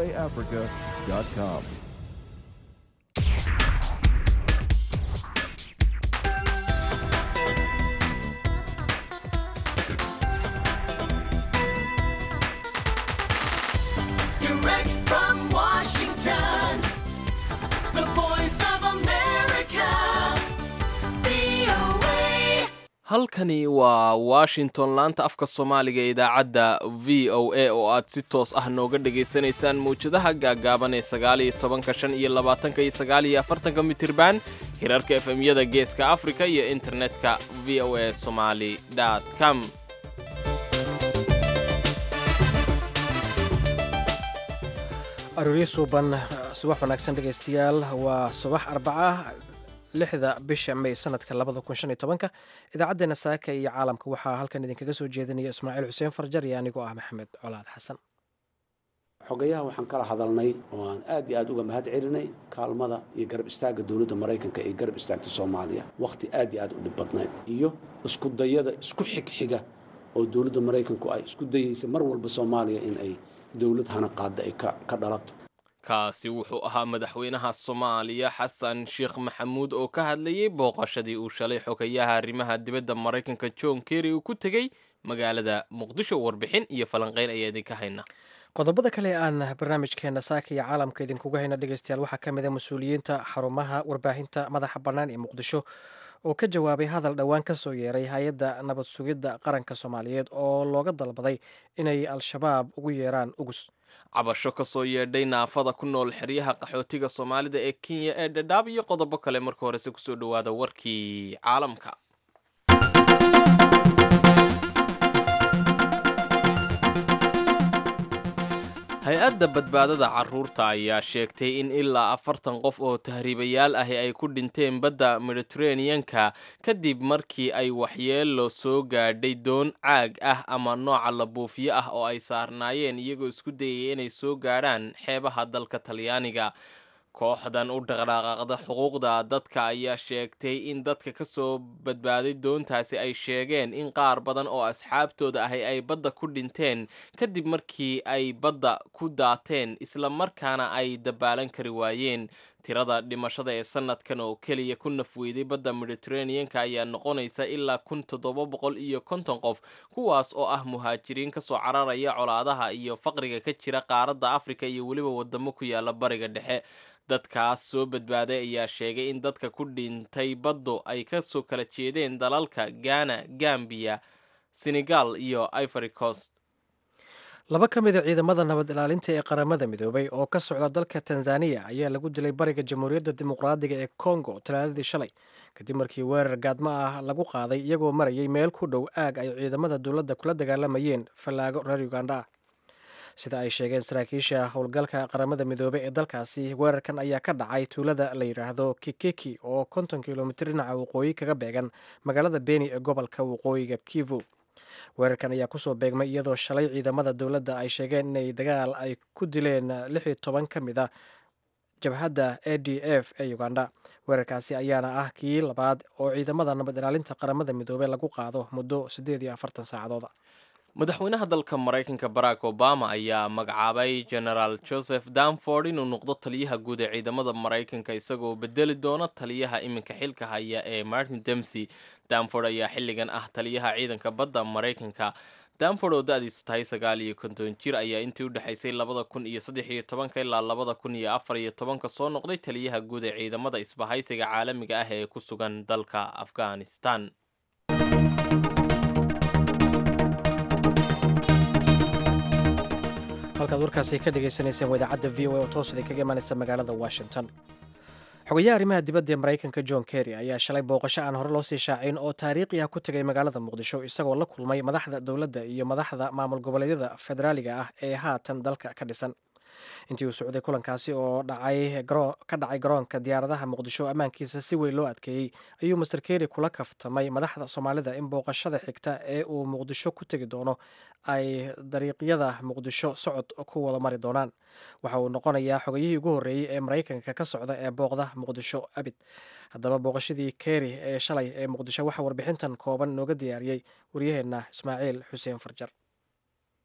voaafrica.com. Direct from Washington, the voice of America, VOA. halkani waa washington laanta afka soomaaliga ee idaacadda v o a oo aad si toos ah nooga dhegaysanaysaan mawjadaha gaaggaaban ee sagaal iyo tobanka shan iyo labaatanka iyo sagaal iyo afartanka mitirban hirarka efemyada geeska afrika iyo internetka v o a somali com arooryo suuban subax wanaagsan dhegaystayaal waa subax arbaca lixda bisha may sanadka labada kun shan iyo tobanka idaacaddeenna saaka iyo caalamka waxaa halkan idinkaga soo jeedinaya ismaaciil xuseen farjar iyo anigoo ah maxamed colaad xasan xogayaha waxaan kala hadalnay oo aan aad iyo aad uga mahad celinay kaalmada iyo garab istaagga dowladda maraykanka ee garab istaagta soomaaliya wakhti aad iyo aad u dhib badnayd iyo isku dayada isku xigxiga oo dowladda maraykanku ay isku dayaysa mar walba soomaaliya in ay dowlad hana qaada ay ka ka dhalato kaasi wuxuu ahaa madaxweynaha soomaaliya xasan sheekh maxamuud oo ka hadlayay booqashadii uu shalay xogayaha arrimaha dibadda maraykanka john kerry uu ku tegey magaalada muqdisho warbixin iyo falanqeyn ayaa idinka hayna qodobada kale aan barnaamijkeena saaka iyo caalamka idinkuga hayna dhegaystayaal waxaa ka mid a mas-uuliyiinta xarumaha warbaahinta madaxa bannaan ee muqdisho oo ka jawaabay hadal dhowaan ka soo yeeray hay-adda nabad sugidda qaranka soomaaliyeed oo looga dalbaday inay al-shabaab ugu yeeraan ugus cabasho ka soo yeedhay naafada ku nool xeryaha qaxootiga soomaalida ee kenya ee dhadhaab iyo qodobo kale marka horese kusoo dhowaada warkii caalamka hay-adda badbaadada caruurta ayaa sheegtay in ilaa afartan qof oo tahriibayaal ahi ay ku dhinteen badda mediteraneanka kadib markii ay waxyeelo soo gaadhay doon caag ah ama nooca la buufiyo ah oo ay saarnaayeen iyagoo isku dayaya inay soo gaadhaan xeebaha dalka talyaaniga kooxdan u dhaqdhaqaaqda xuquuqda dadka ayaa sheegtay in dadka ka soo badbaaday doontaasi ay sheegeen in qaar badan oo asxaabtooda ahi ay badda ku dhinteen kadib markii ay badda ku daateen isla markaana ay dabaalan kari waayeen tirada dhimashada ee sanadkan oo keliya ku nafweyday badda mediteraneanka ayaa noqonaysa ilaa kun toddoba boqol iyo konton qof kuwaas oo ah muhaajiriin kasoo cararaya colaadaha iyo faqriga ka jira qaaradda afrika iyo weliba wadamo ku yaala bariga dhexe dadkaas soo badbaaday ayaa sheegay in dadka ku dhintay baddu ay kasoo kala jeedeen dalalka ghana gambiya senegal iyo ivory coast laba ka mid a ciidamada nabad ilaalinta ee qaramada midoobay oo ka socda dalka tanzaniya ayaa lagu dilay bariga jamhuuriyadda dimuqraadiga ee congo talaadadii shalay kadib markii weerar gaadmo ah lagu qaaday iyagoo marayay meel ku dhow aag ay ciidamada dowladda kula dagaalamayeen fallaago reer uganda ah sida ay sheegeen saraakiisha howlgalka qaramada midoobey ee dalkaasi weerarkan ayaa ka dhacay tuulada la yidhaahdo kikeki oo konton kilomitir dhinaca waqooyi kaga beegan magaalada beni ee gobolka waqooyiga kivu weerarkan ayaa kusoo beegmay iyadoo shalay ciidamada dowladda ay sheegeen inay dagaal ay ku dileen lix iyo toban ka mid a jabhadda a d f ee uganda weerarkaasi ayaana ah kii labaad oo ciidamada nabad ilaalinta qaramada midoobey lagu qaado muddo siddeed iyo afartan saacadooda madaxweynaha dalka maraykanka barack obama ayaa magacaabay genaraal joseph danford inuu noqdo taliyaha guud ee ciidamada maraykanka isagoo bedeli doona taliyaha iminka xilka haya ee martin demsey danford ayaa xilligan ah taliyaha ciidanka badda maraykanka danford oo da-diisu tahay sagaal iyo konton jir ayaa intii u dhexaysay labada kun iyo saddex iyo tobanka ilaa labada kun iyo afar iyo tobanka soo noqday taliyaha guud ee ciidamada isbahaysiga caalamiga ah ee ku sugan dalka afghanistan halkaad warkaasi ka dhagaysanayseen waa idaacadda v o a oo toos idin kaga imaanaysa magaalada washington xogayaha arrimaha dibadda ee maraykanka john kerry ayaa shalay booqasho aan hore loo sii shaacin oo taariikhi ah ku tegay magaalada muqdisho isagoo la kulmay madaxda dowladda iyo madaxda maamul goboleedyada federaaliga ah ee haatan dalka ka dhisan intii uu socday kulankaasi oo ka dhacay garoonka diyaaradaha muqdisho ammaankiisa si weyn loo adkeeyey ayuu master kerry kula kaftamay madaxda soomaalida in booqashada xigta ee uu muqdisho ku tegi doono ay dariiqyada muqdisho socod ku wada mari doonaan waxa uu noqonayaa xogayihii ugu horreeyey ee maraykanka ka socda ee booqda muqdisho abid haddaba booqashadii kerry ee shalay ee muqdisho waxaa warbixintan kooban nooga diyaariyey waryaheenna ismaaciil xuseen farjar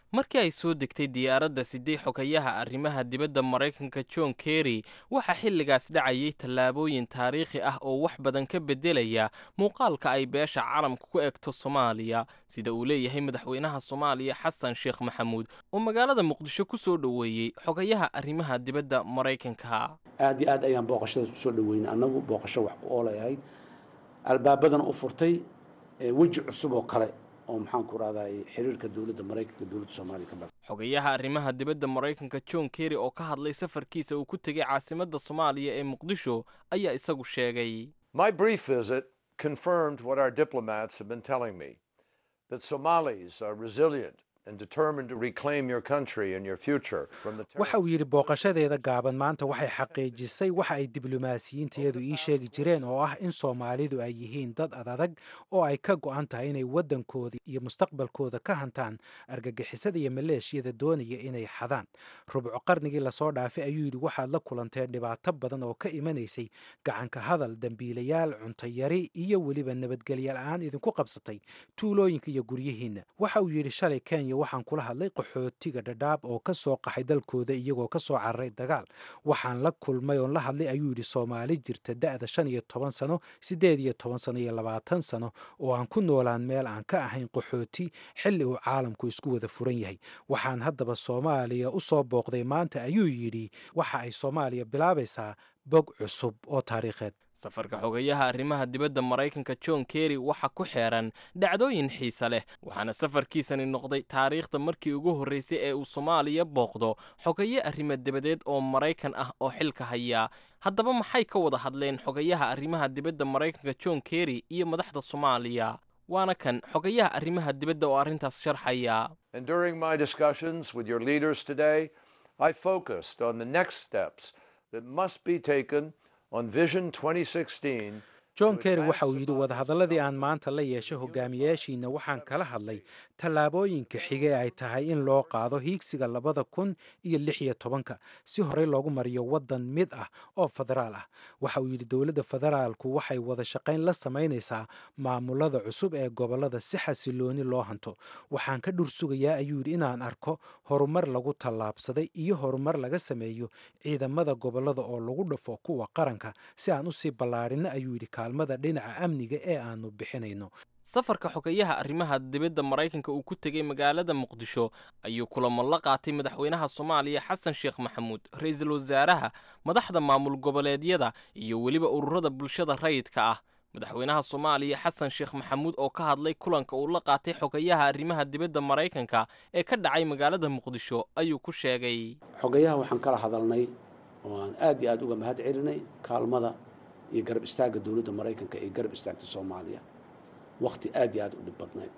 markii ay soo degtay diyaaradda sidee xogayaha arrimaha dibadda maraykanka john kerry waxaa xilligaas dhacayay tallaabooyin taariikhi ah oo wax badan ka beddelaya muuqaalka ay beesha caalamka ku egto soomaaliya sida uu leeyahay madaxweynaha soomaaliya xasan sheekh maxamuud oo magaalada muqdisho ku soo dhoweeyey xogayaha arrimaha dibadda maraykanka aad iyo aad ayaan booqashadaas usoo dhaweynay annagu booqasho wax ku oolay ahayd albaabadana u furtay ee weji cusub oo kale oo maxaan ku rahday xiriirka dowladda maraykanka dowladda soomaaliya ka bal xogayaha arrimaha dibadda maraykanka john kerry oo ka hadlay safarkiisa uu ku tegay caasimadda soomaaliya ee muqdisho ayaa isagu sheegay My brief visit confirmed what our diplomats have been telling me that Somalis are resilient and determined to reclaim your country and your future from the waxa uu yidhi booqashadeeda gaaban maanta waxay xaqiijisay waxa ay diblomaasiyiintayadu ii sheegi jireen oo ah in soomaalidu ay yihiin dad adadag oo ay ka go'an tahay inay waddankooda iyo mustaqbalkooda ka hantaan argagixisada iyo maleeshiyada doonaya inay xadaan rubco qarnigii lasoo dhaafay ayuu yidhi waxaad la kulanteen dhibaato badan oo ka imanaysay gacanka hadal dembiilayaal cuntayari iyo weliba nabadgelya la'aan idinku qabsatay tuulooyinka iyo guryihiinna waxa uu yidhi shalay kenya waxaan kula hadlay qaxootiga dhadhaab oo ka soo qaxay dalkooda iyagoo ka soo cararay dagaal waxaan la kulmay oon la hadlay ayuu yidhi soomaali jirta da'da shan iyo toban sano siddeed iyo toban sano iyo labaatan sano oo aan ku noolaan meel aan ka ahayn qaxooti xilli uu caalamku isku wada furan yahay waxaan haddaba soomaaliya u soo booqday maanta ayuu yidhi waxa ay soomaaliya bilaabaysaa bog cusub oo taariikheed safarka xogayaha arrimaha dibadda maraykanka john kerry waxa ku xeeran dhacdooyin xiise leh waxaana safarkiisani noqday taariikhda markii ugu horraysay ee uu soomaaliya booqdo xogaye arrimo dibadeed oo maraykan ah oo xilka haya haddaba maxay ka wada hadleen xogayaha arrimaha dibadda maraykanka john kerry iyo madaxda soomaaliya waana kan xogayaha arrimaha dibadda oo arrintaas sharxaya And during my discussions with your leaders today, I focused on the next steps that must be taken on Vision 2016 john kerry waxa uu yidhi wadahadalladii aan maanta la yeeshay hogaamiyaashiina waxaan kala hadlay tallaabooyinka xige ay tahay in loo qaado hiigsiga labada kun iyo lix iyo tobanka si horey loogu mariyo waddan mid ah oo federaal ah waxa uu yidhi dowladda federaalku waxay wada shaqayn la samaynaysaa maamulada cusub ee gobollada si xasilooni loo hanto waxaan ka dhur sugayaa ayuu yidhi inaan arko horumar lagu tallaabsaday iyo horumar laga sameeyo ciidamada gobollada oo lagu dhafo kuwa qaranka si aan usii ballaadhinno ayuu yidhi kaalmada dhinaca amniga ee aanu bixinayno safarka xogayaha arrimaha dibadda maraykanka uu ku tegey magaalada muqdisho ayuu kulamo la qaatay madaxweynaha soomaaliya xasan sheekh maxamuud ra-iisul wasaaraha madaxda maamul goboleedyada iyo weliba ururada bulshada rayidka ah madaxweynaha soomaaliya xasan sheekh maxamuud oo ka hadlay kulanka uu la qaatay xogayaha arrimaha dibadda maraykanka ee ka dhacay magaalada muqdisho ayuu ku sheegay xogayaha waxaan kala hadalnay oo aan aad iyo aad uga mahad celinay kaalmada iyo garab istaagga dowladda maraykanka ee garab istaagta soomaaliya wakhti aad iyo aad u dhib badnayd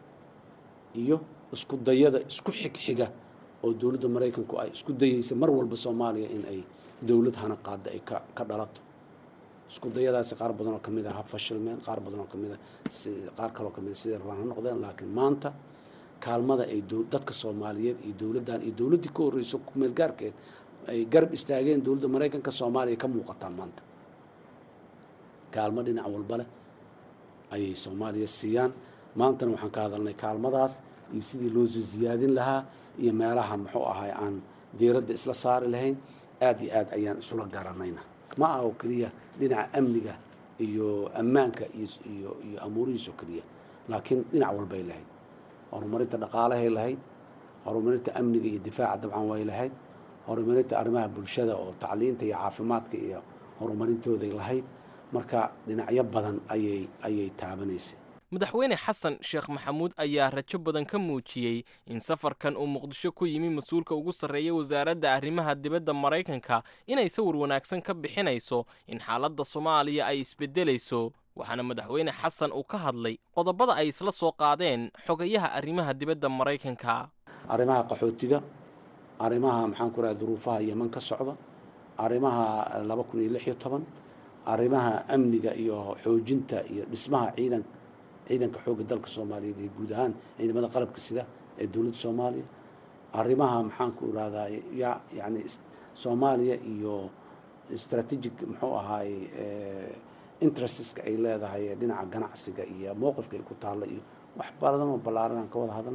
iyo isku dayada isku xigxiga oo dowladda maraykanku ay isku dayaysa mar walba soomaaliya in ay dowlad hana qaada ay ka ka dhalato isku dayadaasi qaar badan oo ka mid ah ha fashilmeen qaar badan oo ka mid ah si qaar kaloo ka mid ah sidai rabaan ha noqdeen laakiin maanta kaalmada ay dow- dadka soomaaliyeed iyo dowladdan iyo dowladdii ka horreyso kumeel gaarkeed ay garab istaageen dowladda maraykanka soomaaliya ka muuqataa maanta kaalmo dhinac walba leh ayay soomaaliya siiyaan maantana waxaan ka hadalnay kaalmadaas iyo sidii loo sii siyaadin lahaa iyo meelaha muxuu ahay aan diiradda isla saari lahayn aad iyo aad ayaan isula garanayna ma aha oo keliya dhinaca amniga iyo ammaanka iyo iyo iyo amuurihiis oo keliya laakiin dhinac walbay lahayd horumarinta dhaqaalahay lahayd horumarinta amniga iyo difaaca dabcan way lahayd horumarinta arrimaha bulshada oo tacliinta iyo caafimaadka iyo horumarintooday lahayd marka dhinacyo badan ayay ayay taabanaysay madaxweyne xasan sheekh maxamuud ayaa rajo badan ka muujiyey in safarkan uu muqdisho ku yimi mas-uulka ugu sarreeya wasaaradda arrimaha dibadda maraykanka inay sawir wanaagsan ka bixinayso in xaaladda soomaaliya ay isbeddelayso waxaana madaxweyne xasan uu ka hadlay qodobada ay isla soo qaadeen xogayaha arrimaha dibadda maraykanka arrimaha qaxootiga arrimaha maxaan ku raha duruufaha yeman ka socda arrimaha laba kun iyo lix iyo toban arrimaha amniga iyo xoojinta iyo dhismaha ciidan ciidanka xoogga dalka soomaaliyeed iyo guud ahaan ciidamada qalabka sida ee dowladda soomaaliya arrimaha maxaan ku irahdaa ya yani soomaaliya iyo strategic muxuu ahaay intereseska ay leedahay ee dhinaca ganacsiga iyo mowqifka ay ku taalla iyo wax badan oo ballaaran aan ka wada hadalnay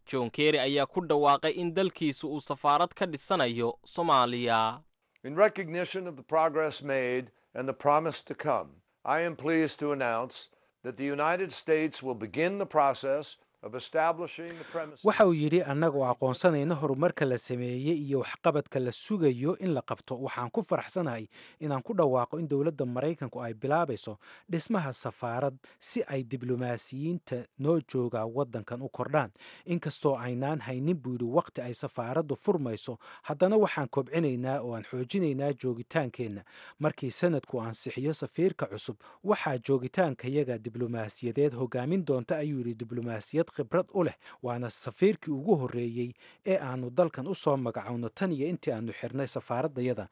john kerry ayaa ku dhawaaqay in dalkiisu uu safaarad ka dhisanayo soomaaliya In recognition of the progress made and the promise to come, I am pleased to announce that the United States will begin the process of establishing the premises. waxa uu yidhi annagoo aqoonsanayna horumarka la sameeyey iyo waxqabadka la sugayo in la qabto waxaan ku faraxsanahay inaan ku dhawaaqo in dowladda maraykanku ay bilaabayso dhismaha safaarad si ay diblomaasiyiinta noo jooga waddankan u kordhaan inkastoo aynaan haynin buu yidhi waqti ay safaaraddu furmayso haddana waxaan kobcinaynaa oo aan xoojinaynaa joogitaankeenna markii sanadku ansixiyo safiirka cusub waxaa joogitaankayaga diblomaasiyadeed hogaamin doonta ayuu yidhi diblomaasiyad khibrad u leh waana safiirkii ugu horreeyey ee aanu dalkan u soo magacowno tan iyo intii aanu xirnay safaaradayada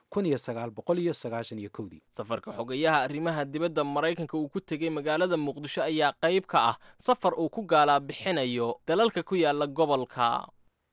safarka xogayaha arrimaha dibadda maraykanka uu ku tegey magaalada muqdisho ayaa qayb ka ah safar uu ku gaalaa bixinayo dalalka ku yaala gobolka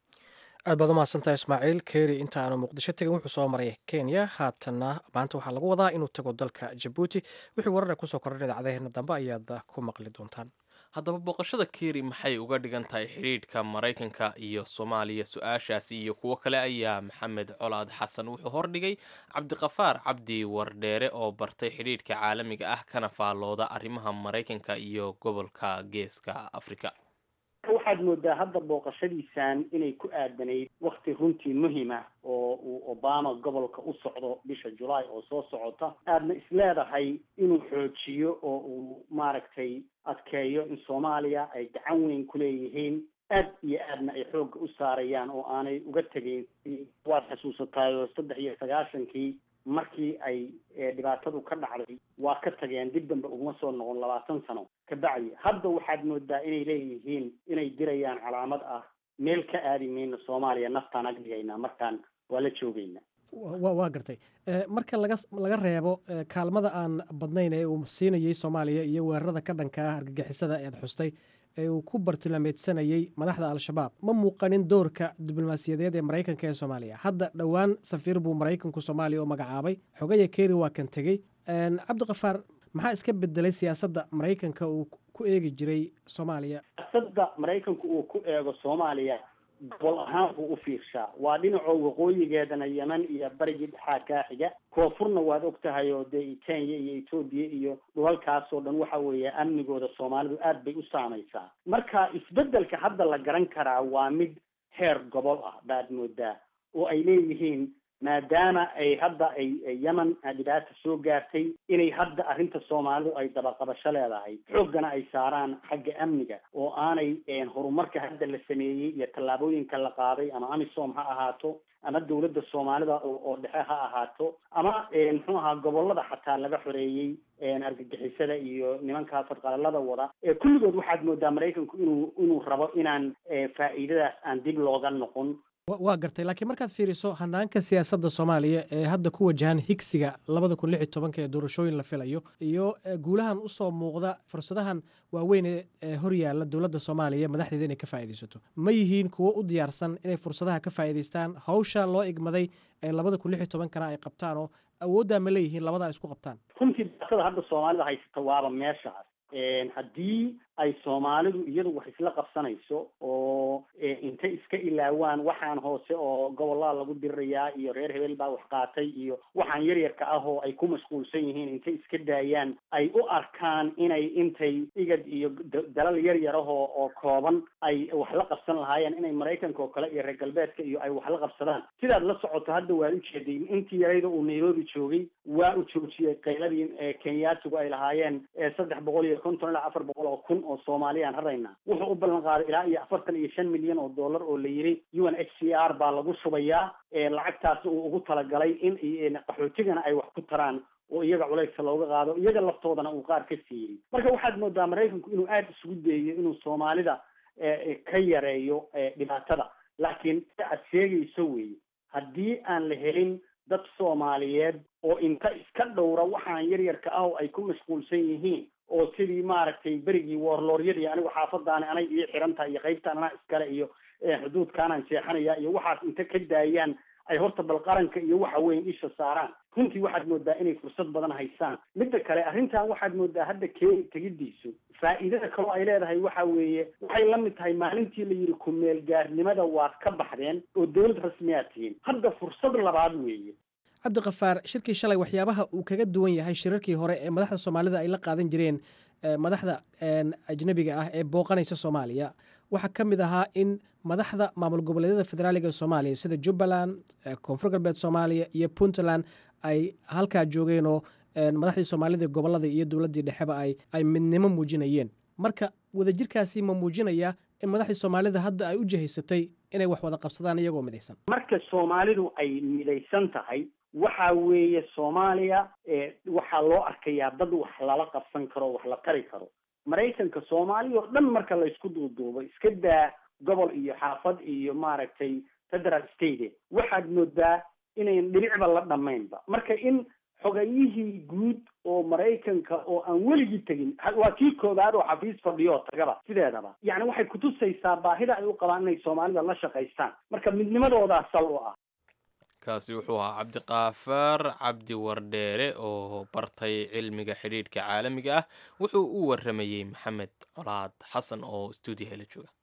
aad baad u mahadsantahay ismaaciil keeri inta aanu muqdisho tegin wuxuu soo maray kenya haatanna maanta waxaa lagu wadaa inuu tago dalka jabuuti wixii warara kusoo kordhan idaacadaheena dambe ayaad ku maqli doontaan haddaba booqashada keri maxay uga dhigan tahay xidhiidhka maraykanka iyo soomaaliya su-aashaasi iyo kuwo kale ayaa maxamed colaad xasan wuxuu hordhigay cabdiqafaar cabdi wardheere oo bartay xidhiidhka caalamiga ah kana faallooda arrimaha maraykanka iyo gobolka geeska afrika waxaad moodaa hadda booqashadiisan inay ku aadanayd wakti runtii muhima oo uu obama gobolka u socdo bisha julaay oo soo socota aadna isleedahay inuu xoojiyo oo uu maaragtay adkeeyo in soomaaliya ay gacan weyn ku leeyihiin aad iyo aadna ay xoogga u saarayaan oo aanay uga tegeyn waad xasuusataayoo saddex iyo sagaashankii markii ay dhibaatadu ka dhacday waa ka tageen dib dambe uguma soo noqon labaatan sano kabacdi hadda waxaad moodaa inay leeyihiin inay dirayaan calaamad ah meel ka aadi mayno soomaaliya naftaan ag dhigaynaa markaan waa la joogayna waa gartay marka laga laga reebo kaalmada aan badnayn ee uu siinayey soomaaliya iyo weerarada ka dhanka ah argagixisada eed xustay ee uu ku bartilmaameedsanayey madaxda al-shabaab ma muuqanin doorka diblomaasiyadeed ee maraykanka ee soomaaliya hadda dhowaan safiir buu maraykanku soomaaliya u magacaabay xogaya keri waa kan tegey cabdikafaar maxaa iska bedelay siyaasadda maraykanka uu ku eegi jiray soomaaliya siyaasadda maraykanku uu ku eego soomaaliya gobol ahaan buu u fiirshaa waa dhinacoo waqooyigeedana yeman iyo barigii dhexaa kaa xiga koonfurna waad og tahay oo dee kenya iyo etoobiya iyo dhulalkaas oo dhan waxa weeye amnigooda soomaalidu aad bay u saamaysaa marka isbeddelka hadda la garan karaa waa mid heer gobol ah baad moodaa oo ay leeyihiin maadaama ay hadda ay yemen dhibaata soo gaartay inay hadda arrinta soomaalidu ay dabaqabasho leedahay xooggana ay saaraan xagga amniga oo aanay horumarka hadda la sameeyey iyo tallaabooyinka la qaaday ama amisom ha ahaato ama dawladda soomaalida oo dhexe ha ahaato ama muxuu ahaa gobolada xataa laga xoreeyey argagixisada iyo nimankaa fadqalalada wada kulligood waxaad moodaa maraykanku inuu inuu rabo inaan faa'iidadaas aan dib looga noqon waa gartay laakiin markaad fiiriso hanaanka siyaasadda soomaaliya ee hadda ku wajahan higsiga labada kun lix iyo tobanka ee doorashooyin la filayo iyo guulahan usoo muuqda fursadahan waaweyn ee horyaalla dowladda soomaaliya madaxdeeda inay ka faa'iidaysato ma yihiin kuwo u diyaarsan inay fursadaha ka faa'iidaystaan hawsha loo igmaday ee labada kun lix iyo tobankana ay qabtaan oo awooddaa ma leeyihiin labadaa isku qabtaan runtii daatada hadda soomaalida haysata waaba meeshaas haddii ay soomaalidu iyadu wax isla qabsanayso oo intay iska ilaawaan waxaan hoose oo gobollada lagu dirirayaa iyo reer hebel baa wax qaatay iyo waxaan yaryarka ah oo ay ku mashquulsan yihiin intay iska daayaan ay u arkaan inay intay igad iyo dalal yar yar ahoo oo kooban ay wax la qabsan lahaayeen inay maraykanka oo kale iyo reer galbeedka iyo ay wax la qabsadaan sidaad la socoto hadda waad ujeeday intii yarayda uu nairobi joogay waa u joojiyey qayladii kenyaatigu ay lahaayeen saddex boqol iyo konton ilaa afar boqol oo kun oo soomaaliyaan haraynaa wuxuu u ballan qaaday ilaa iyo afartan iyo shan milyan oo dollar oo la yiri u n h c r baa lagu shubayaa lacagtaasna uu ugu talagalay in qaxootigana ay wax ku taraan oo iyaga culayska looga qaado iyaga laftoodana uu qaar ka siiyey marka waxaad moodaa maraykanku inuu aada isugu dayeyo inuu soomaalida ka yareeyo dhibaatada laakiin sida aad sheegayso weeye haddii aan la helin dad soomaaliyeed oo inta iska dhowra waxaan yaryarka ah oo ay ku mashquulsan yihiin oo sidii maaragtay berigii woorlooryadii anigu xaafadaani anay ii xiran tahay iyo qaybtaan anaa iskale iyo xuduudkaanaan seexanaya iyo waxaas inta ka daayaan ay horta bal qaranka iyo waxa weyn isha saaraan runtii waxaad moodaa inay fursad badan haystaan midda kale arrintan waxaad moodaa hadda kenya tegidiisu faa'iidada kaloo ay leedahay waxa weeye waxay la mid tahay maalintii la yidhi ku-meel gaarnimada waad ka baxdeen oo dowlad rasmiyaad tihiin hadda fursad labaad weeye cabdikafaar shirkii shalay waxyaabaha uu kaga duwan yahay shirarkii hore ee madaxda soomaalida ay la qaadan jireen madaxda ajnabiga ah ee booqanaysa soomaaliya waxaa ka mid ahaa in madaxda maamul goboleedyada federaaliga ee soomaaliya sida jubbaland koonfur galbeed soomaaliya iyo puntland ay halkaa joogeen oo madaxdii soomaalida gobolada iyo dowladdii dhexeba ay ay midnimo muujinayeen marka wadajirkaasi ma muujinaya in madaxdii soomaalida hadda ay u jihaysatay inay wax wada qabsadaan iyagoo midaysan marka soomaalidu ay midaysan tahay waxa weeye soomaaliya waxaa loo arkayaa dad wax lala qabsan karo wax la tari karo maraykanka soomaaliya oo dhan marka la isku duuduubo iska daa gobol iyo xaafad iyo maaragtay federal state waxaad moodaa inayn dhibicba la dhamaynba marka in xogayihii guud oo maraykanka oo aan weligii tegin waa kii koobaad oo xafiis fadhiyo oo tagaba sideedaba yacni waxay kutusaysaa baahida ay u qabaan inay soomaalida la shaqaystaan marka midnimadoodaa sal u ah kaasi wuxuu ahaa cabdiqaafaar cabdi wardheere oo bartay cilmiga xidhiidhka caalamiga ah wuxuu u waramayey maxamed colaad xasan oo stuudiyaha la jooga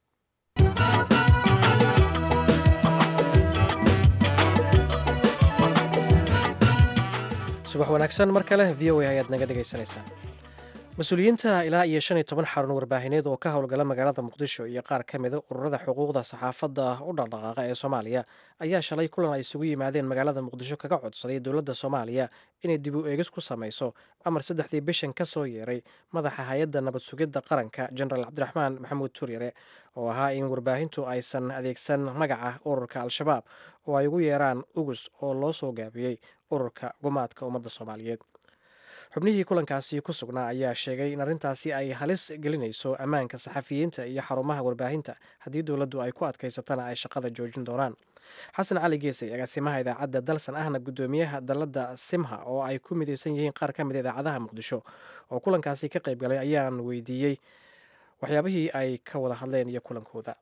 subax wanaagsan mar kale v o a ayaad naga dhegaysanaysaan mas-uuliyiinta ilaa iyo shan iyo toban xarun warbaahineed oo ka howlgala magaalada muqdisho iyo qaar ka mida ururada xuquuqda saxaafadda u dhaqdhaqaaqa ee soomaaliya ayaa shalay kulan ay isugu yimaadeen magaalada muqdisho kaga codsaday dowladda soomaaliya inay dib u eegis ku samayso amar saddexdii bishan ka soo yeeray madaxa hay-adda nabad sugidda qaranka jenaraal cabdiraxmaan maxamuud tuuryare oo ahaa in warbaahintu aysan adeegsan magaca ururka al-shabaab oo ay ugu yeeraan ugus oo loo soo gaabiyey ururka gumaadka ummadda soomaaliyeed xubnihii kulankaasi ku sugnaa ayaa sheegay in arrintaasi ay halis gelinayso ammaanka saxafiyiinta iyo xarumaha warbaahinta haddii dowladdu ay ku adkaysatana ay shaqada joojin doonaan xasan cali geesay agaasimaha idaacadda dalsan ahna guddoomiyaha dalladda simha oo ay ku midaysan yihiin qaar ka mid a idaacadaha muqdisho oo kulankaasi ka qayb galay ayaan weydiiyey waxyaabihii ay ka wada hadleen iyo kulankooda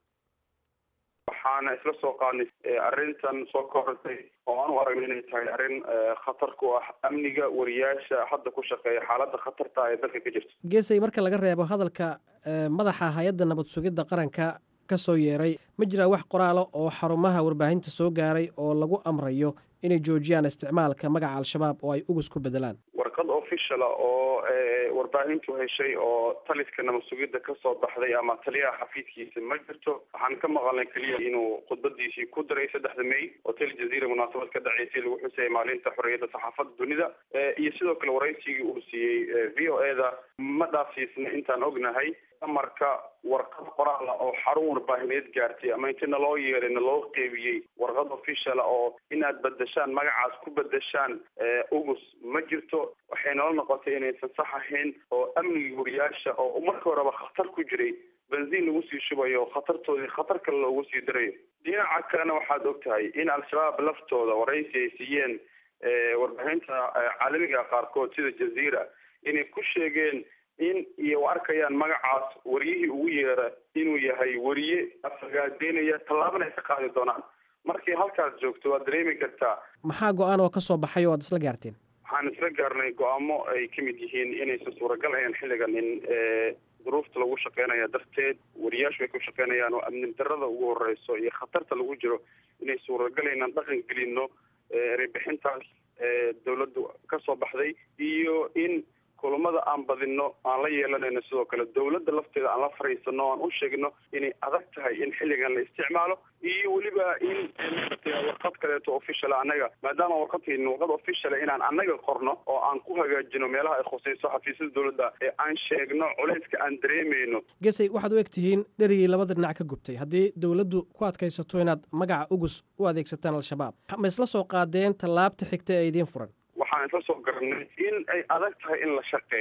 waxaana isla soo qaadnay arrintan soo korortay oo aan u aragna inay tahay arrin khatar ku ah amniga wariyaasha hadda ku shaqeeya xaaladda khatarta ee dalka ka jirta geesay marka laga reebo hadalka madaxa hay-adda nabad sugidda qaranka ka soo yeeray ma jiraa wax qoraalo oo xarumaha warbaahinta soo gaaray oo lagu amrayo inay joojiyaan isticmaalka magaca al-shabaab oo ay ugus ku bedelaan warqad officiala oo warbaahintu heshay oo taliska nabad sugidda kasoo baxday ama taliyaha xafiiskiisa ma jirto waxaan ka maqalnay keliya inuu khudbadiisii ku daray saddexda may hotel jazeera munaasabad ka dhaceysay lagu xusayay maalinta xorriyadda saxaafadda dunida iyo sidoo kale waraysigii uu siiyey v o eda ma dhaafsiisna intaan ognahay amarka warqad qoraala oo xarun warbaahineed gaartay ama inti naloo yeeray naloo qeybiyey warqad officiala oo inaad bedeshaan magacaas ku bedeshaan ugus ma jirto waxay nala noqotay inaysan sax ahayn oo amnigii wariyaasha oo marka horeba khatar ku jiray benziin lagu sii shubayo khatartoodii khatar kale loogu sii darayo dhinaca kalena waxaad og tahay in al-shabaab laftooda waraysi ay siiyeen warbaahinta caalamiga qaarkood sida jazeera inay ku sheegeen in iyo arkayaan magacaas wariyihii ugu yeera inuu yahay wariye afagaadeynaya tallaabana ay ka qaadi doonaan markay halkaas joogto waad dareemi kartaa maxaa go-aan oo ka soo baxay oo aad isla gaarteen waxaan isla gaarnay go-aamo ay ka mid yihiin inaysan suuragal ahayn xilligan in duruufta lagu shaqeynaya darteed wariyaashu ay ku shaqeynayaan oo amni darada ugu horeyso iyo khatarta lagu jiro inay suuragal inaan dhaqan gelino erebixintaas dawladdu ka soo baxday iyo in kulamada aan badino aan la yeelanayno sidoo kale dawladda lafteeda aan la fariisano o aan u sheegno inay adag tahay in xilligan la isticmaalo iyo weliba in warqad kaleeto official annaga maadaama warqadkayni warqad official inaan annaga qorno oo aan ku hagaajino meelaha ay khusayso xafiisyada dawladda ee aan sheegno culayska aan dareemayno gesay waxaad u eg tihiin dherigii labada dhinac ka gubtay haddii dowladdu ku adkaysato inaad magaca ugus u adeegsataan al-shabaab ma isla soo qaadeen tallaabta xigta ee idiin furan waxaan isla soo garanay in ay adag tahay in la shaqeeyo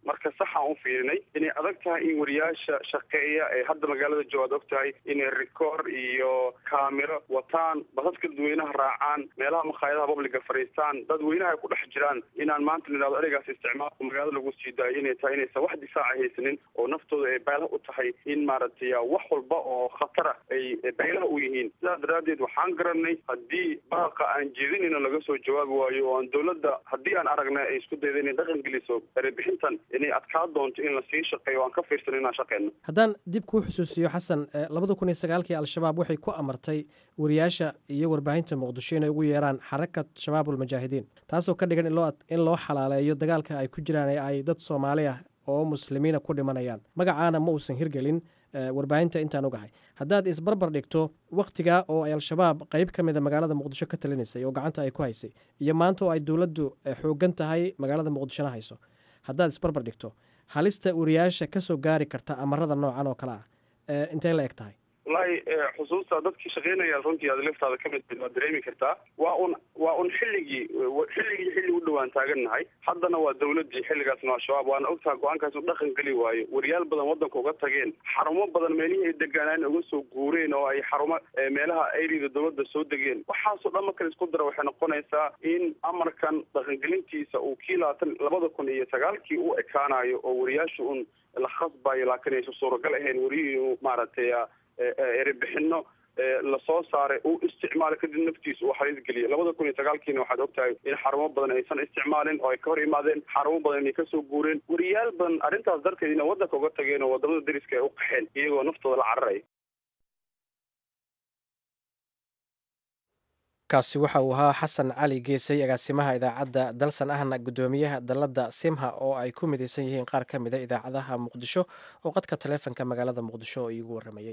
marka saxaan u fiirinay inay adag tahay in wariyaasha shaqeeya ee hadda magaalada joogaad og tahay inay rikoor iyo kaamiro wataan basaska dadweynaha raacaan meelaha makhaayadaha publiga fadhiistaan dadweynaha ay ku dhex jiraan inaan maanta nidhahdo ereygaas isticmaalku magaalada lagu sii daayo inay tahay inaysan wax difaaca haysanin oo naftooda ay baylaha u tahay in maaragtay wax walba oo khatara ay baylaha u yihiin sidaas daraaddeed waxaan garanay haddii baaqa aan jeedinayno laga soo jawaabi waayo oo aan dowladda haddii aan aragna ay isku dayda inay dhaqan geliso erebixintan inay adkaa doonto in lasii shaqeeyo aan ka fiirsano inaan shaqeyno haddaan dib kuu xusuusiyo xasan labada kun iyo sagaalkii al-shabaab waxay ku amartay wariyaasha iyo warbaahinta muqdisho inay ugu yeeraan xarakat shabaab ulmujaahidiin taasoo ka dhigan in loo xalaaleeyo dagaalka ay ku jiraan ee ay dad soomaali ah oo muslimiina ku dhimanayaan magacaana ma uusan hirgelin warbaahinta intaan ogahay haddaad isbarbar dhigto wakhtigaa oo ay al-shabaab qeyb ka mida magaalada muqdisho ka talinaysay oo gacanta ay ku haysay iyo maanta oo ay dowladdu xooggan tahay magaalada muqdishona hayso haddaad isbarbar dhigto halista wariyaasha ka soo gaari karta amarada noocan oo kale ah intay la eg tahay wallaahi xusuusta dadkii shaqeynaya runtii aad laftaada ka mid waad dareemi kartaa waa un waa un xilligii xilligii xilli u dhawaan taagannahay haddana waa dawladdii xilligaasna waa shabaab waana ogtaha go-aankaas u dhaqan geli waayo wariyaal badan waddanka uga tageen xarumo badan meelihii ay degaanaan uga soo guureen oo ay xarumo meelaha ayrida dowladda soo degeen waxaasoo dhan marka isku dara waxay noqonaysaa in amarkan dhaqangelintiisa uu kii labaatan labada kun iyo sagaalkii u ekaanayo oo wariyaasha un la khasbayo laakiin aysan suuragal ahayn wariyii inuu maaragtay erebixino lasoo saaray uu isticmaalo kadib naftiisa uu xaliis geliya labada kun iyo sagaalkiina waxaad ogtahay in xarumo badan aysan isticmaalin oo ay ka hor imaadeen xarumo badan inay kasoo guureen wariyaal badan arrintaas darteed inay waddanka uga tageen oo wadamada dariska ay u qaxeen iyagoo naftooda la cararaya kaasi waxa uu ahaa xasan cali geesay agaasimaha idaacadda dalsan ahna guddoomiyaha dalladda simha oo ay ku midaysan yihiin qaar ka mida idaacadaha muqdisho oo qadka taleefanka magaalada muqdisho oo iigu warramayey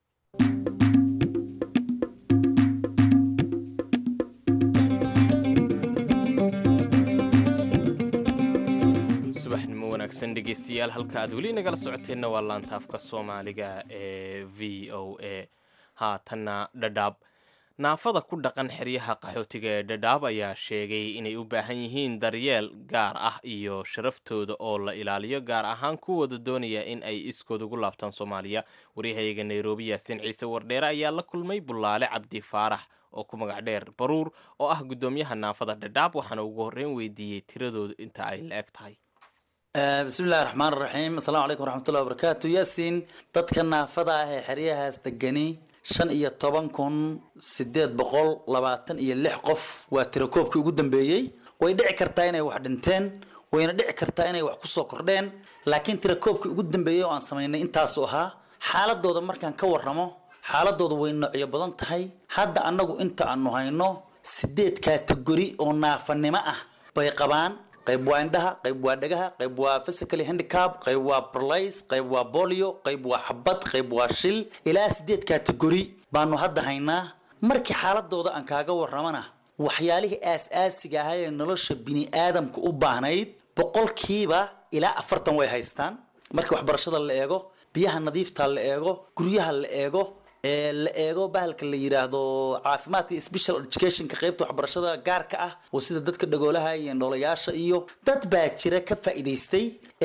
subaxnimo wanaagsan dhegeystayaal halka aad weli nagala socoteenna waa laantaafka soomaaliga ee v o a haatanna dhadhaab naafada ku dhaqan xeryaha qaxootiga ee dhadhaab ayaa sheegay inay u baahan yihiin daryeel gaar ah iyo sharaftooda oo la ilaaliyo gaar ahaan kuwooda doonaya in ay iskood ugu laabtaan soomaaliya waryahayaga nairobi yaasiin ciise wardheere ayaa la kulmay bulaale cabdi faarax oo ku magac dheer baruur oo ah guddoomiyaha naafada dhadhaab waxaana ugu horreyn weydiiyey tiradooda inta ay la eg tahay bismillahi raxmaan raxiim asalaamu calaykum waraxmatullahi wabarakaatu yaasiin dadka naafada ah ee xeryahaas degani shan iyo toban kun sideed boqol labaatan iyo lix qof waa tirakoobkii ugu dambeeyey way dhici kartaa inay wax dhinteen wayna dhici kartaa inay wax kusoo kordheen laakiin tirakoobkii ugu dambeeyey oo aan samaynay intaasu ahaa xaaladooda markaan ka warramo xaaladooda way noocyo badan tahay hadda annagu inta aanu hayno sideed kategori oo naafanimo ah bay qabaan qayb waa indhaha qayb waa dhagaha qayb waa physically handicap qayb waa paralyze qayb waa bolio qayb waa xabad qayb waa shil ilaa sideed kategori baanu hadda haynaa markii xaaladooda aan kaaga warramana waxyaalihii aas-aasiga ahaa ee nolosha bini aadamka u baahnayd boqolkiiba ilaa afartan way haystaan markii waxbarashada la eego biyaha nadiifta la eego guryaha la eego ee la eego bahalka la yiraahdo caafimaadka iyo special educationka qaybta waxbarashada gaarka ah oo sida dadka dhagoolaha iyo ndhoolayaasha iyo dad baa jira ka faa'iidaystay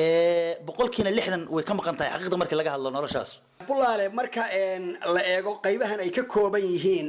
ee boqolkiina lixdan way ka maqan tahay xaqiiqda markii laga hadlo noloshaas bulaale marka la eego qaybahan ay ka kooban yihiin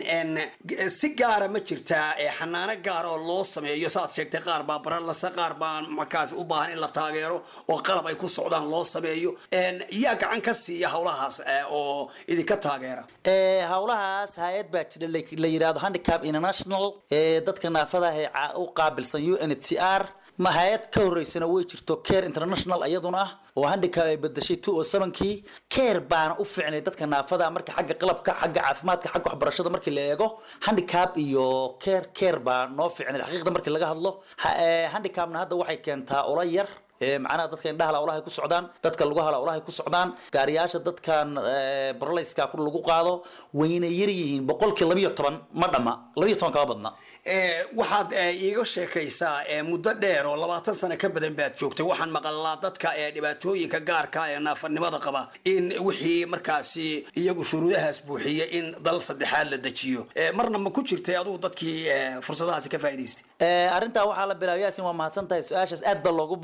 si gaara ma jirtaa xanaano gaar oo loo sameeyo saaad sheegtay qaar baa baralasa qaar baa markaas u baahan in la taageero oo qalab ay ku socdaan loo sameeyo yaa gacan ka siiya howlahaas oo idinka taageera howlahaas hay-ad baa jira la yidhahdo handicap international ee dadka naafada ah ee u qaabilsan u n h c r ma hay-ad ka horeysana way jirto care international iyaduna ah oo handicap ay bedashay two oo sevenkii care baana u ficnay dadka naafada marka xagga qalabka xagga caafimaadka xagga waxbarashada markii la eego handicap iyo care care baa noo ficnay xaqiiqda markii laga hadlo handicapna hadda waxay keentaa ula yar macnaha dadka indhahala ulahay ku socdaan dadka lugahala ulahay ku socdaan gaariyaasha dadkan barlayska lagu qaado wayna yar yihiin boqolkii labiyo toban ma dhama labiyo toban kama badna waxaad iiga sheekaysaa muddo dheer oo labaatan sano ka badan baad joogtay waxaan maqalnaa dadka dhibaatooyinka gaarka ee naafanimada qaba in wixii markaasi iyagu shuruudahaas buuxiya in dal saddexaad la dejiyo marna ma ku jirtay adugu dadkii fursadahaasi ka faa'idaystay arrintaa waxaa la bilaabay yaasin waa mahadsan tahay su-aashaas aad baa loogu baahnaa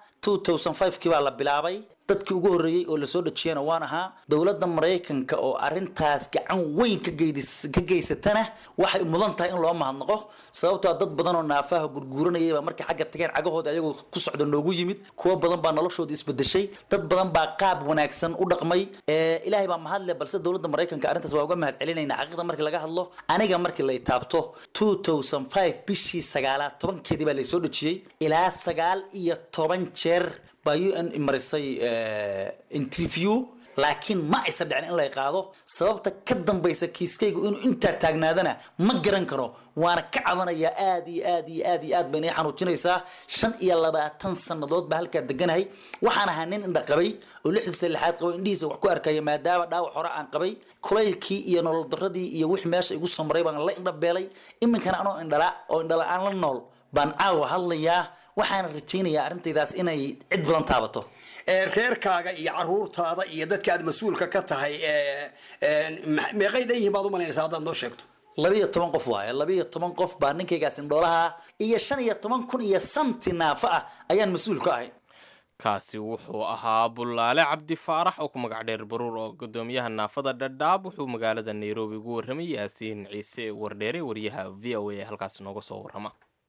kii baa la bilaabay dadkii ugu horreeyey oo lasoo dhajiyana waan ahaa dowladda maraykanka oo arintaas gacan weyn ka geydis- ka geysatana waxay mudan tahay in loo mahadnaqo sababtoo ah dad badan oo naafaha gurguuranayay baa markay xagga tageen cagahooda ayagoo ku socda noogu yimid kuwo badan baa noloshooda isbedeshay dad badan baa qaab wanaagsan u dhaqmay Ee, ilaahay baa mahad leh balse dowladda maraykanka arrintaas waa uga mahad celinayna xaqiiqda markii laga hadlo aniga markii la taabto 2005 bishii sagaalaad tobankeedii baa laysoo dhajiyey ilaa sagaal iyo toban jeer baa un marisay eh, interview laakiin ma aysan dhicin in lay qaado sababta ka dambaysa kiiskaygu inuu intaa taagnaadana ma garan karo waana ka cabanayaa aad iyo aad iyo aad iyo aad bayna ii xanuujinaysaa shan iyo labaatan sannadood baa halkaa deganahay waxaan ahaa nin indha qabay oo lixdiisa lixaad qabay indhihiisa wax ku arkaya maadaama dhaawac hore aan qabay kulaylkii iyo nolol daradii iyo wixii meesha igu samray baan la indhabeelay iminkana anoo indhala oo indhala-aan la nool baan caawa hadlayaa waxaana rajaynayaa arrintaydaas inay cid badan taabato ee reerkaaga iyo caruurtaada iyo dadka aad mas-uulka ka tahay ee, ee, ma- meeqay dhan yihiin baad u malaynaysaa haddaad noo sheegto labiyo toban qof waaye labiyo toban qof baa ninkaygaas indhoolaha iyo shan iyo toban kun iyo samti naafo ah ayaan mas-uul ka ahay kaasi wuxuu ahaa bullaale cabdi faarax oo ku magac dheer baruur oo gudoomiyaha naafada dhadhaab wuxuu magaalada nairobi ugu warramay yaasiin ciise wardheere wariyaha v o a ee halkaas nooga soo warrama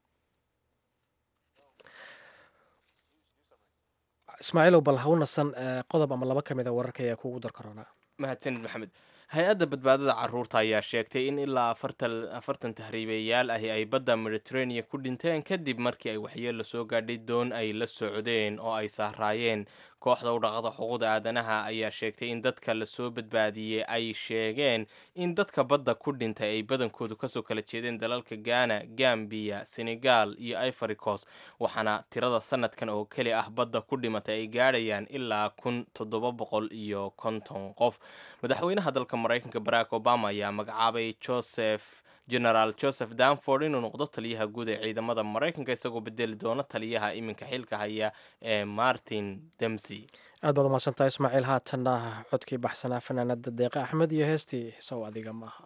ismaaciilow bal ha u nasan eh, qodob ama laba ka mid a wararka ayaa kuugu dar karoonaa mahadsanid maxamed hay-adda badbaadada caruurta ayaa sheegtay in ilaa afartan afartan tahriibayaal ahi ay badda mediterranean ku dhinteen kadib markii ay waxyeello soo gaadhay doon ay la socdeen oo ay sahraayeen kooxda u dhaqda xuquuqda aadanaha ayaa sheegtay in dadka lasoo badbaadiyey ay sheegeen in dadka badda ku dhintay ay badankoodu kasoo kala jeedeen dalalka ghana gambia senegal iyo ivory coast waxaana tirada sanadkan oo keli ah badda ku dhimatay ay gaadhayaan ilaa kun toddoba boqol iyo konton qof madaxweynaha dalka maraykanka barack obama ayaa magacaabay joseph generaal joseph danford inuu noqdo taliyaha guud ee ciidamada maraykanka isagoo bedeli doona taliyaha iminka xilka haya ee martin demsey aad baad umahadsantahay ismaaciil haatanna codkii baxsanaa fanaanada deeqa axmed iyo heestii sow adiga maaha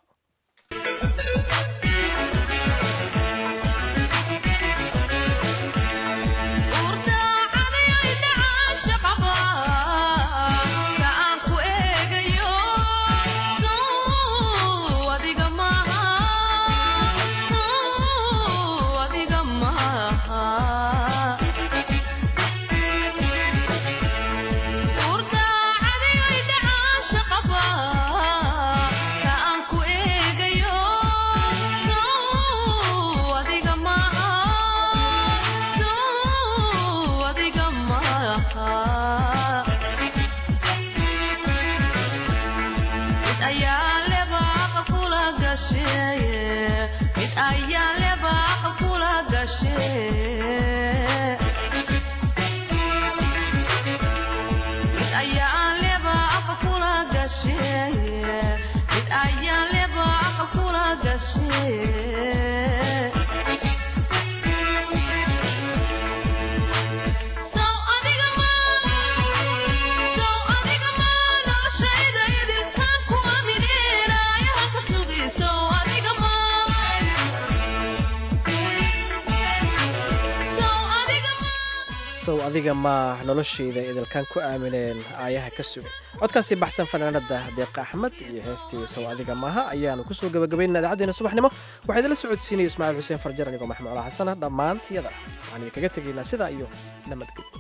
sow adiga maa noloshayda idilkaan ku aamineen aayaha ka sugay codkaasi baxsan fanaanada deeqa axmed iyo heestii sow adiga maaha ayaanu kusoo gabagabaynaa idaacaddeena subaxnimo waxaa idinla socodsiinaya ismaaciil xuseen farjar anigoo maxamed cola xasana dhammaantiyada waxaan idinkaga tegaynaa sidaa iyo nabadgelyo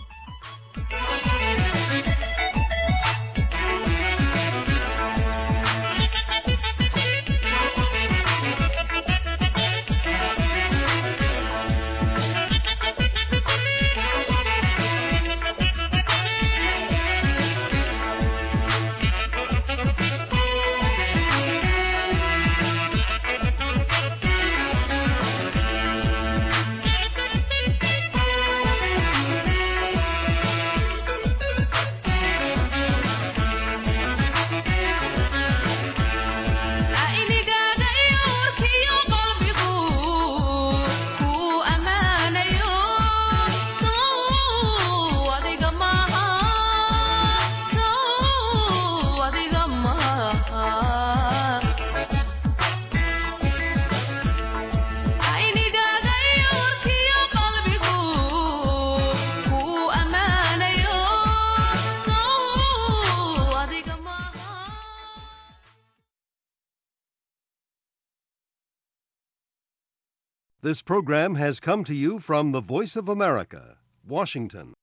This program has come to you from the Voice of America, Washington.